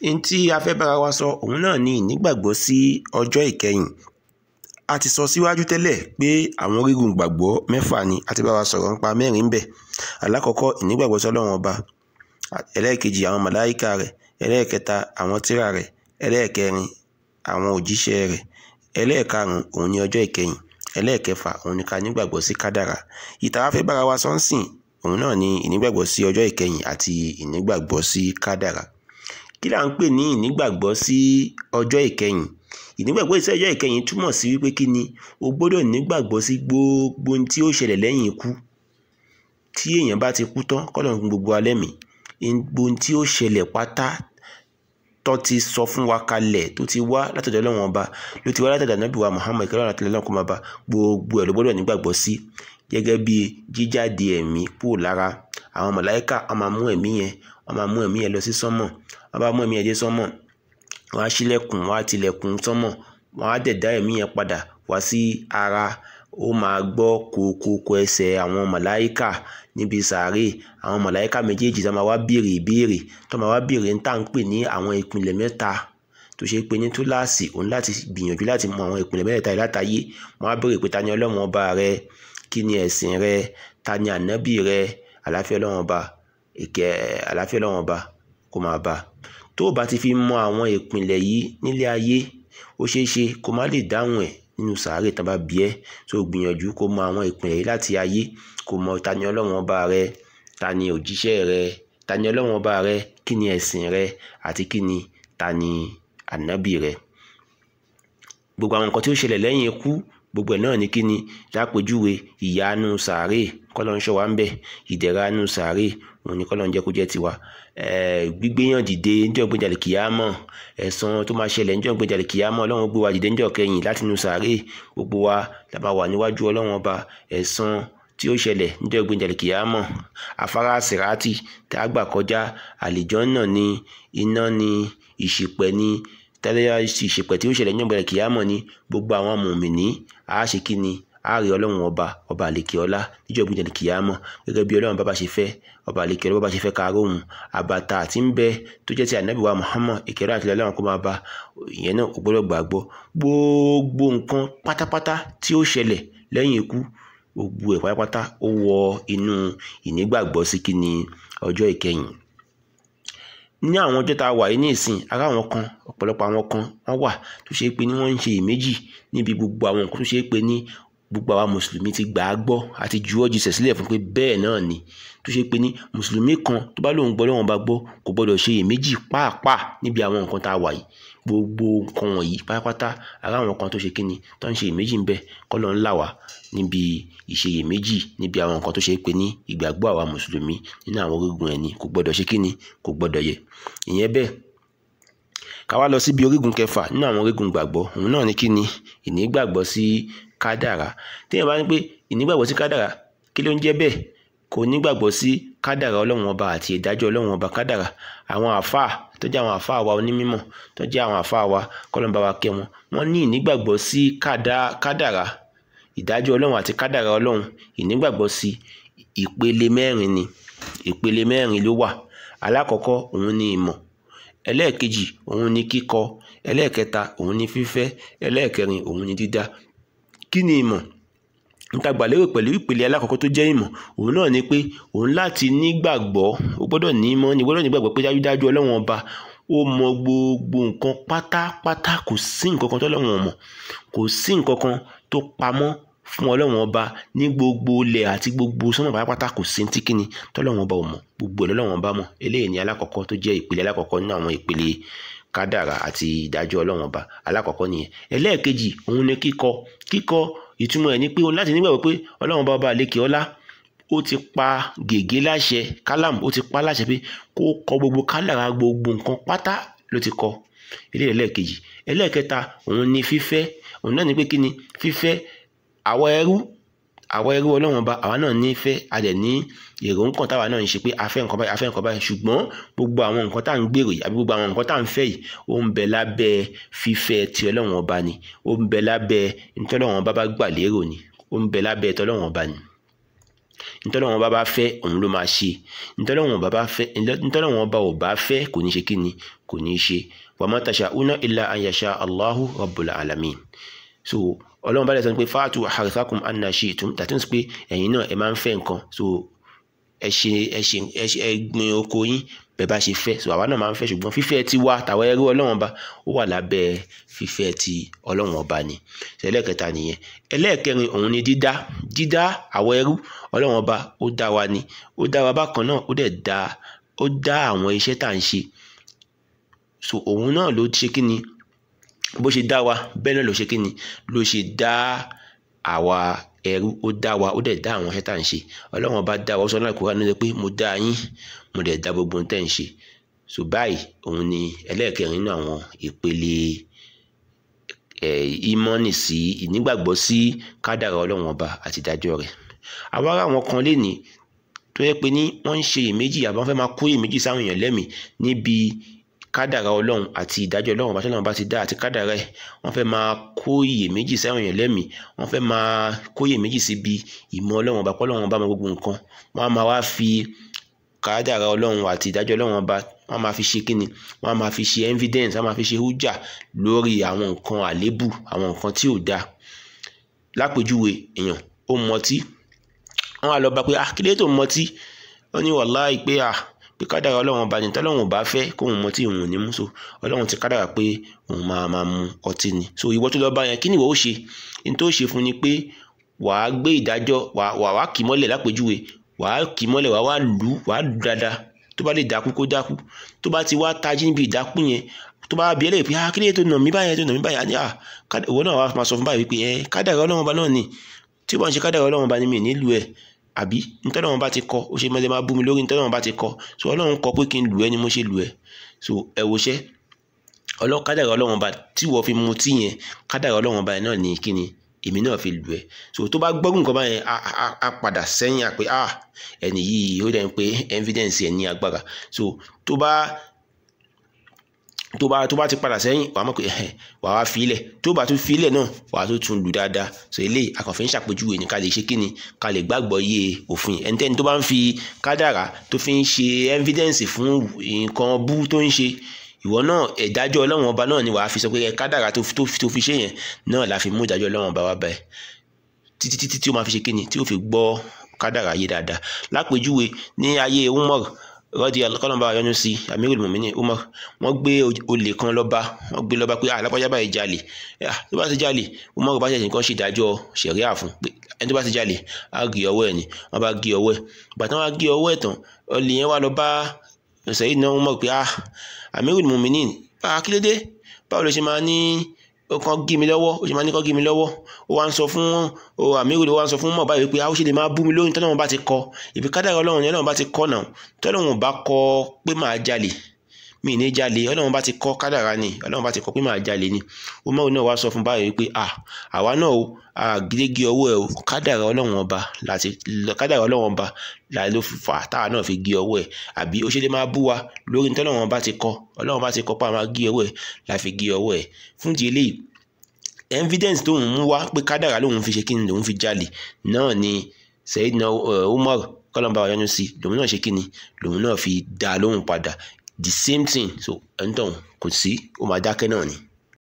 n tí a fẹ́ bára wa sọ òun náà ni ìnígbàgbọ́ sí ọjọ́ ìkẹyìn a ti sọ síwájú tẹ́lẹ̀ pé àwọn orígun gbàgbọ́ mẹ́fà ni a ti bá wa sọ̀rọ̀ nípa mẹ́rin ń bẹ alákọ̀ọ́kọ́ ìnígbàgbọ́ sí ọlọ́run ọba ẹlẹ́ẹ̀kejì àwọn màláíkà rẹ̀ ẹlẹ́ẹ̀kẹta àwọn tírà rẹ̀ ẹlẹ́ẹ̀kẹrin àwọn òjíṣẹ́ rẹ̀ ẹlẹ́ẹ̀karùn òun ni ọjọ́ ìkẹyìn ẹlẹ́ẹ̀kẹfà òun ni ká nígbàgbọ́ sí kádàrà ìta fẹ́ bára wa sọ́nsìn òun náà ni ìnígbàgbọ́ sí ọjọ́ ìkẹyìn àti ìnígbàgbọ́ sí kádàrà kí là ń pè ní ìnígbàgbọ́ sí ọjọ́ ìkẹyìn ìnígbàgbọ́ sí ọjọ́ ìkẹyìn túmọ̀ sí wípé kí ni o gbọ́dọ̀ nígbàgbọ́ sí gbogbo ohun tí ó ṣẹlẹ̀ lẹ́yìn ikú tí èèyàn bá ti kú tán kọ́lọ̀ ń gbogbo alẹ́ mi gbogbo ohun tí ó ṣẹlẹ̀ pátá tó ti sọ fún wa kalẹ̀ tó ti wá látọ̀dọ̀ Ọlọ́run ọba ló ti wá látọ̀dọ̀ Ànábì wa Muhammad kí Ọlọ́run àti Ọlọ́run kó máa bá gbogbo ẹ̀ ló gbọ́dọ̀ nígbàgbọ́ sí gẹ́gẹ́ bí jíjáde ẹ̀mí kúrò lára àwọn màláíkà wọ́n máa mú ẹ̀mí yẹn wọ́n máa mú ẹ̀mí yẹn lọ sí sánmọ̀ wọ́n bá mú ẹ̀mí yẹn dé sánmọ̀ wọ́n á ṣílẹ̀kùn wọ́n á tilẹ̀kùn sánmọ̀ wọ́n á dẹ̀ dá ẹ̀mí yẹn padà wá sí ara ó máa gbọ́ kókókó ẹsẹ̀ àwọn màláíkà níbi sàárè àwọn màláíkà méjèèjì tó máa wá béèrè ìbéèrè tó máa wá béèrè ń tà ń pè ní àwọn ìpìlẹ̀ mẹ́ta tó ṣe pé ní túláàsì òun láti gbìyànjú láti mọ àwọn ìpìlẹ̀ mẹ́ta yìí látàyé wọ́n á béèrè pé ta ni ọlọ́run ọba rẹ kí ni ẹ̀sìn rẹ ta ni ànábì rẹ àláfíà ọlọ́run ọba ìkẹ́ àláfíà ọlọ́run ọba kó máa bá tó o bá ti fi mọ àwọn ìpìlẹ̀ yìí nílé ayé ó ṣeé ṣe kó má lè dáhùn ẹ̀ nínú sàárè tán bá bí ẹ́ tó gbìyànjú kó mọ àwọn ìpìlẹ̀ yìí láti ayé kó mọ ta ni ọlọ́run ọba rẹ ta ni òjíṣẹ́ rẹ ta ni ọlọ́run ọba rẹ kí ni ẹ̀sìn rẹ àti kí ni ta ni ànábì rẹ gbogbo àwọn nǹkan tí ó ṣẹlẹ̀ lẹ́yìn ikú gbogbo ẹ̀ náà ní kí ni lápèjúwe ìyanu sàárè kọ́lọ́ ń ṣọ́ wa ń bẹ̀ ìdẹ̀ranu sàárè òun ni kọ́lọ́ ń jẹ́ kó jẹ́ tiwa gbígbéyàn dìde níjọ́ gbéjàlè kìámọ̀ ẹ̀san tó máa ṣẹlẹ̀ níjọ́ gbéjàlè kìámọ̀ ọlọ́run gbé wa dìde níjọ́ kẹyìn láti inú sàárè gbogbo wa la máa wà níwájú ọlọ́run ọba ẹ̀san tí ó ṣẹlẹ̀ níjọ́ gbéjàlè kìámọ̀ afárá sìrátì tá a gbà kọjá àlìjọ́nà ni iná ni ìṣìpẹ̀ ni tẹ́lẹ̀ ìṣèpẹ̀ tí ó ṣẹlẹ̀ nígbà kìámọ̀ ni gbogbo àwọn mùmìnì á ṣe kí ni á rí ọlọ́run ọba ọba àlekè ọlá níjọ́ gbìyànjú kìámọ̀ gẹ́gẹ́ bí ọlọ́run bá bá ṣe fẹ́ ọba àlekè ọlá bá bá ṣe fẹ́ káàárọ̀ òun àbàtà àti ń bẹ tó jẹ́ ti ànábì wa Muhammad ìkẹrẹ àti ọlọ́run kó máa bá ìyẹn náà ò gbọ́dọ̀ gbàgbọ́ gbogbo nǹkan pátápátá tí ó ṣẹlẹ̀ lẹ́yìn ikú gbogbo ẹ̀ pátápátá ó wọ inú ìnígbàgbọ́ sí kí ni ọjọ́ ìkẹyìn ní àwọn ọjọ́ tá a wà yìí ní ìsìn ara àwọn kan ọ̀pọ̀lọpọ̀ àwọn kan wọ́n wà tó ṣe é pé ní wọ́n ń ṣe ìméjì níbi gbogbo àwọn nǹkan tó ṣe é pé ní gbogbo àwa mùsùlùmí ti gbà á gbọ́ àti juwọ́ jùsẹ̀ sílẹ̀ fún pé bẹ́ẹ̀ náà ni tó ṣe pé ní mùsùlùmí kan tó bá lóun gbọ́ lọ́wọ́n bá gbọ́ kò gbọ́dọ̀ ṣe ìméjì pàápàá níbi àwọn nǹkan tá a wà yìí gbogbo nǹkan wọ̀nyí pátápátá ara àwọn kan tó ṣe kíni tó ń ṣe ìméjì ń bẹ kọ́ ló ń là wá níbi ìṣeyèméjì níbi àwọn nǹkan tó ṣe pé ní ìgbàgbọ́ àwa mùsùlùmí nínú àwọn orígun ẹni kò gbọ́dọ̀ ṣe kíni kò gbọ́dọ̀ yẹ ìyẹn bẹ́ẹ̀ ká wá lọ síbi orígun kẹfà nínú àwọn orígun gbàgbọ́ òun náà ní kíni ìnígbàgbọ́ sí kádàrá téèyàn bá ní pé ìnígbàgbọ́ sí kádàrá kí ló ń jẹ́ bẹ́ẹ̀ kò nígbàgbọ́ sí kádàrá ọlọ́run ọba àti ìdájọ́ ọlọ́run ọba kádàrá àwọn àfáà tó jẹ́ àwọn àfáà wa onímọ̀ tó jẹ́ àwọn àfáà wa kọ́lọ́mbà wa kẹ́ wọn wọ́n ní ìnígbàgbọ́ sí kádàrá ìdájọ́ ọlọ́run àti kádàrá ọlọ́run ìnígbàgbọ́ sí ìpele mẹ́rin ni ìpele mẹ́rin ló wà alákọ̀ọ́kọ́ òun ni ìmọ̀ ẹlẹ́ẹ̀kejì òun ni kíkọ ẹlẹ́ẹ̀kẹta òun ni fífẹ́ ẹlẹ́ẹ̀kẹrin òun ni dídá kí ni ìmọ̀ níta gbàlérò pẹ̀lú ìpele alákọ̀ọ́kọ́ tó jẹ́ ìmọ̀ òun náà ni pé òun láti nígbàgbọ́ ó gbọ́dọ̀ ní ìmọ̀ ní gbọ́dọ̀ nígbàgbọ́ pé dájúdájú ọlọ́run ọba ó mọ gbogbo nǹkan pátápátá kò sí nǹkan kan tọ́lọ́run ò mọ̀ kò sí nǹkan kan tó pamọ́ fún ọlọ́run ọba ní gbogbo ilẹ̀ àti gbogbo sọ́nà pátápátá kò sí ti kíni tọ́lọ́run ọba ò mọ̀ gbogbo ẹ̀ lọ́lọ́run ọba mọ̀ eléyìí ni alákọ̀ọ́kọ́ tó jẹ́ ìpele alákọ̀ọ́kọ́ nínú àwọn ìpele kádàrà àti ìdájọ́ ọlọ́run ọba alákọ̀ọ́kọ́ nìyẹn ẹlẹ́ẹ̀kejì òun ni kíkọ kíkọ ìtumọ̀ ẹ̀ ni pé láti nígbàgbọ́ pé ọlọ́run ọba ọba àlekè ọlá ó ti pa gègé láṣẹ kálámù ó ti pa láṣẹ pé kó kọ gbogbo kádàrà gbogbo nǹkan pátá ló ti kọ eléyìí ẹlẹ́ẹ̀kejì ẹlẹ́ẹ̀kẹta òun ni fífẹ́ òun náà ni pé kí ni fífẹ́ àwa ẹrú àwa ẹrú ọlọ́run ọba àwa náà nífẹ̀ẹ́ a dẹ̀ ní èrò nǹkan táwa náà ń ṣe pé a fẹ́ nǹkan báyìí a fẹ́ nǹkan báyìí ṣùgbọ́n gbogbo àwọn nǹkan tá à ń gbèrò yìí àbí gbogbo àwọn nǹkan tá à ń fẹ́ yìí ó ń bẹ lábẹ́ fífẹ́ ti ọlọ́run ọba ni ó ń bẹ lábẹ́ ntọ́lọ́run ọba bá gbà lérò ni ó ń bẹ lábẹ́ tọ́lọ́run ọba ni ntọ́lọ́wọ́n bá bá fẹ́ òun ló máa ṣe ntọ́lọ́wọ́n bá bá fẹ́ ntọ́lọ́wọ́n bá ò bá fẹ́ kò ní ṣe kí ni kò ní ṣe wa ma tasha'una illa an yasha Allahu rabbul alamin so ọlọ́run bá lè sọ pé fa'atu harithakum anna shi'tum tàtí pé ẹ̀yin náà ẹ máa ń fẹ́ nǹkan so ẹ ṣe ẹ ṣe ẹ ṣe ẹ gbin oko yín bẹ́ẹ̀ bá ṣe fẹ́ so àwa náà máa ń fẹ́ ṣùgbọ́n fífẹ́ ti wá tàwa ẹrú ọlọ́run ọba ó wà lábẹ́ fífẹ́ ti ọlọ́run ọba ni ẹlẹ́ẹ̀kẹta nìyẹn ẹlẹ́ẹ̀kẹrin òun ni dídá dídá àwa ẹrú ọlọ́run ọba ó dá wa ni ó dá wa bákan náà ó dẹ̀ dá ó dá àwọn iṣẹ́ tá à ń ṣe so òun náà ló ṣe kí ni bó ṣe dá wa bẹ́ẹ̀ náà ló ṣe kí ni ló ṣe dá àwa ẹrú ó dá wa ó dẹ̀ dá àwọn iṣẹ́ tá à ń ṣe ọlọ́run ọba dá wa ó sọ náà kúrò nínú pé mo dá yín mo dẹ̀ dá gbogbo ohun tẹ́ ń ṣe so báyìí òun ni ẹlẹ́ẹ̀kẹrin nínú àwọn ìpele ìmọ̀nì sí ìnígbàgbọ́ sí kádàrá ọlọ́run ọba àti ìdájọ́ rẹ̀ àwa ará àwọn kan lè ní tó yẹ pé ní wọ́n ń ṣe iyèméjì àbí wọ́n fẹ́ máa kó iyèméjì sáwọn èèyàn lẹ́mìí níbi kádàrá ọlọ́run àti ìdájọ́ ọlọ́run ọba tí ọlọ́run bá ti dá àti kádàrá ẹ̀ wọ́n fẹ́ máa kó iyèméjì sáwọn èèyàn lẹ́mìí wọ́n fẹ́ máa kó iyèméjì síbi ìmọ̀ ọlọ́run ọba pọ́ ọlọ́run ọba mọ gbogbo nǹkan wọ́n á máa wá fi kádàrá ọlọ́run àti ìdájọ́ ọlọ́run ọba wọ́n á máa fi ṣe kíni wọ́n á máa fi ṣe evidence wọ́n á máa fi ṣe hújà lórí àwọn nǹkan àlébù àwọn nǹkan tí ò dáa lápèjúwe èèyàn ó mọtí wọ́n á lọ bá pé ah kí ló tó mọtí ó ní wàláì pé ah pé kádàrá ọlọ́run ọba ní tọ́lọ́run ò bá fẹ́ kóun mọtí òun ò ní mú so ọlọ́run ti kádàrá pé òun máa máa mu ọtí ni so ìwọ tó lọ bá yẹn kí ni ìwọ ó ṣe ní tó ṣe fún ni pé wàá gbé ìdájọ́ wàá wàá kì mọ́lẹ̀ lápèjúwe wàá kì mọ́lẹ̀ wàá wá lù ú wàá lù dáadáa tó bá lè dákú kó dákú tó bá ti wá tají níbi ìdákú yẹn tó bá bí ẹlẹ́yìn pé ah kí ló tó nà mí báyẹn tó nà mí báyẹn àní ah ìwọ náà wàá máa sọ fún báyìí wípé ẹ kádàrá ọlọ́run ọba náà ni tí wọ́n ń ṣe kádàrá ọlọ́run ọba ni mi nílùú ẹ̀ àbí ntọ́lọ́run bá ti kọ ó ṣe mẹ́lẹ́ máa bú mi lórí ntọ́lọ́run bá ti kọ so ọlọ́run kọ pé kí n lù ẹ́ ni mo ṣe lù ẹ́ so ẹ wo ṣẹ́ kádàrá ọlọ́run ọba tí wọ́n fi mu tí yẹn kádàrá ọlọ́run ọba yẹn náà ní kíni èmi náà fi lù ẹ́ so tó bá gbọ́rù nǹkan báyẹn á padà sẹ́yìn àpé ah ẹni yìí ó dẹ̀ ń pé evidence ẹ̀ ní agbára so tó bá tó bá tó bá ti padà sẹ́yìn wàá mọ̀ pé wàá wá filẹ̀ tó bá tún filẹ̀ náà wàá tó tún lù dáadáa so eléyìí akànfẹ́ ń ṣàpèjúwe ní ká lè ṣe kíni ká lè gbàgbọ́ yé òfin ẹnikẹ́ni tó bá ń fi kádàrá tó fi ń ṣe evidence fún nǹkan bú tó ń ṣe ìwọ náà ìdájọ́ ọlọ́run ọba náà ni wàá fi sọ pé kádàrá tó fi ṣe yẹn náà la fi mú ìdájọ́ ọlọ́run ọba wá báyìí títí títí tí ó máa fi ṣe kíni tí ó fi gbọ́ kádàrá yé dáadáa lápèjúwe ní ayé Umar rọ́dí kọ́lọ́mbà yọnu sí amirul mumini Umar wọ́n gbé olè kan lọ́ba wọ́n gbé lọ́ba pé alápájá báyìí jalè tó bá ti jalè Umar bá ṣẹ̀ṣẹ̀ nǹkan ṣèdájọ́ ṣẹ̀ríà fún pé ẹni tó bá ti jalè á gé ọwọ́ ẹ̀ ni wọ́n bá gé ọwọ́ ẹ̀ bàtà wọn á gé ọwọ́ ẹ̀ tán olè yẹn wá lọ bá Sayyidina Umar pé ah amirul mumini bá kí ló dé báwo ló ṣe máa ní kan gé mi lọ́wọ́ ó ṣe máa ní kan gé mi lọ́wọ́ ó wá ń sọ fún o àmírù ló wá ń sọ fún mọ̀ báyìí pé a ó ṣe lè máa bú mi lóyún tọ́lọ́run bá ti kọ ìbí kádàrá ọlọ́run ni ọlọ́run bá ti kọ náà tọ́lọ́run bá kọ pé máa jalè mi ní jalè ọlọ́run bá ti kọ kádàrá ni ọlọ́run bá ti kọ pé máa jalè ni ó mọ̀ náà wá sọ fún báyìí pé à àwa náà o àgídégé ọwọ́ ẹ̀ o kádàrá ọlọ́run ọba láti kádàrá ọlọ́run ọba láì ló fà táwa náà fi gé ọwọ́ ẹ̀ àbí ó ṣe lè máa bú wa lórí tọ́lọ́run bá ti kọ ọlọ́run bá ti kọ pé a máa gé ọwọ́ ẹ̀ la fi gé ọwọ́ ẹ̀ fún ti eléyìí evidence tó ń mú wá pé kádàrá lòun fi ṣe kí ni lòun fi jalè náà ni Sayyidina Umar kọlọmba ọyọnu sí lòun náà ṣe kí ni lòun náà fi dá lóhùn padà the same thing so ẹni tó kò sí ó máa dákẹ́ náà ni.